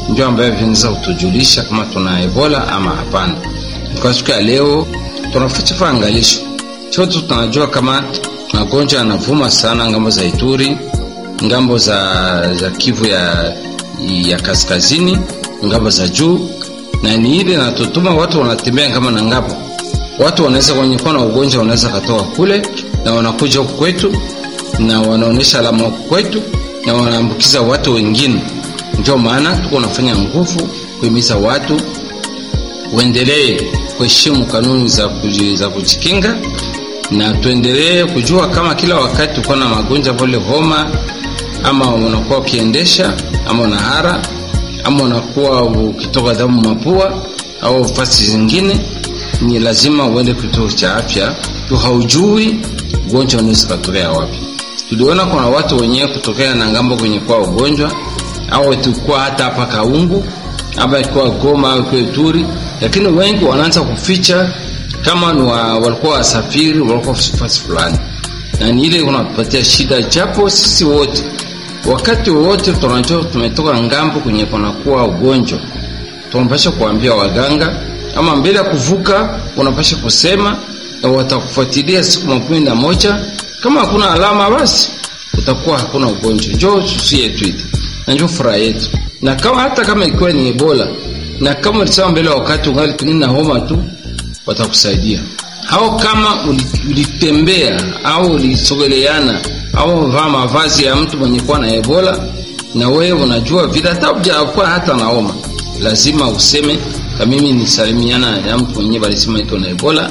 ndio ambayo vinaweza kutujulisha kama tuna Ebola ama hapana. Kwa siku ya leo tunafuatilia angalisho chote, tunajua kama magonjwa yanavuma sana ngambo za Ituri, ngambo za, za Kivu ya, ya kaskazini, ngambo za juu, na ni ile natutuma watu wanatembea kama na ngapo watu wanaweza kwenye kuwa na ugonjwa wanaweza katoka kule na wanakuja huku kwetu na wanaonyesha alama huku kwetu na wanaambukiza watu wengine. Ndio maana tuko nafanya nguvu kuhimiza watu uendelee kuheshimu kanuni za, kuji, za kujikinga na tuendelee kujua kama kila wakati uko na magonjwa vile homa, ama unakuwa ukiendesha ama unahara ama unakuwa ukitoka damu mapua au fasi zingine ni lazima uende kituo cha afya tu, haujui ugonjwa unaweza kutokea wapi. Tuliona kuna watu wenyewe kutokea na ngambo kwenye kwa ugonjwa au tukua hata hapa Kaungu ama kwa Goma au kwa Ituri, lakini wengi wanaanza kuficha kama ni wa, walikuwa wasafiri walikuwa fasi fulani, na ni ile unapatia shida, japo sisi wote wakati wote tunajua tumetoka ngambo kwenye kunakuwa ugonjwa, tunapasha kuambia waganga ama mbele ya kuvuka unapasha kusema na watakufuatilia siku makumi na moja. Kama hakuna alama, basi utakuwa hakuna ugonjwa. Njoo susi yetu iti na njoo furaha yetu, na kama hata kama ikiwa ni Ebola na kama ulisema mbele wakati ungali pengine na homa tu, watakusaidia au kama ulitembea au ulisogeleana au vaa mavazi ya mtu mwenye kuwa na Ebola na wewe unajua vile hata hujakuwa hata na homa, lazima useme na mimi nisalimiana na mtu mwenyewe alisema iko na Ebola,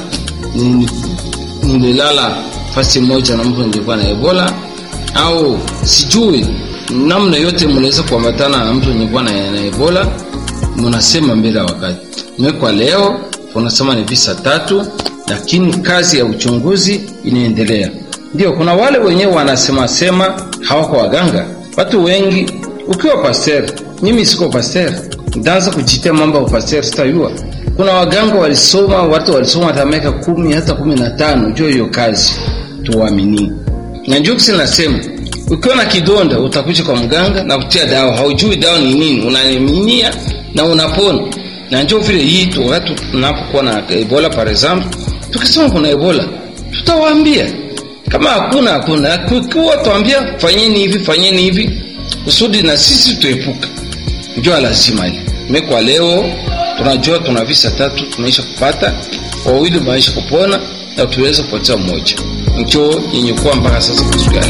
nililala fasi moja na mtu nilikuwa na Ebola, au sijui namna yote mnaweza kuambatana na mtu nilikuwa na, na Ebola, mnasema mbele ya wakati. Mimi kwa leo tunasema ni visa tatu, lakini kazi ya uchunguzi inaendelea. Ndio kuna wale wenyewe wanasema sema hawako waganga, watu wengi. Ukiwa pasteur, mimi siko pasteur ndaanza kujitia mambo ya upasteur sitayua. Kuna waganga walisoma, watu walisoma hata miaka kumi hata kumi na tano juu hiyo kazi, tuamini. Na njoo kisi nasema, ukiwa na kidonda utakuja kwa mganga na kutia dawa, haujui dawa ni nini, unaminia na unapona. Na njoo vile hii tu, watu tunapokuwa na Ebola par exemple, tukisema kuna Ebola tutawaambia, kama hakuna hakuna, kukiwa tuambia fanyeni hivi fanyeni hivi, kusudi na sisi tuepuka ndio lazima hili. Mimi kwa leo tunajua tuna visa tatu tunaisha kupata, wawili maisha kupona na tuweza kupoteza mmoja. Ndio yenye kuwa mpaka sasa kusikia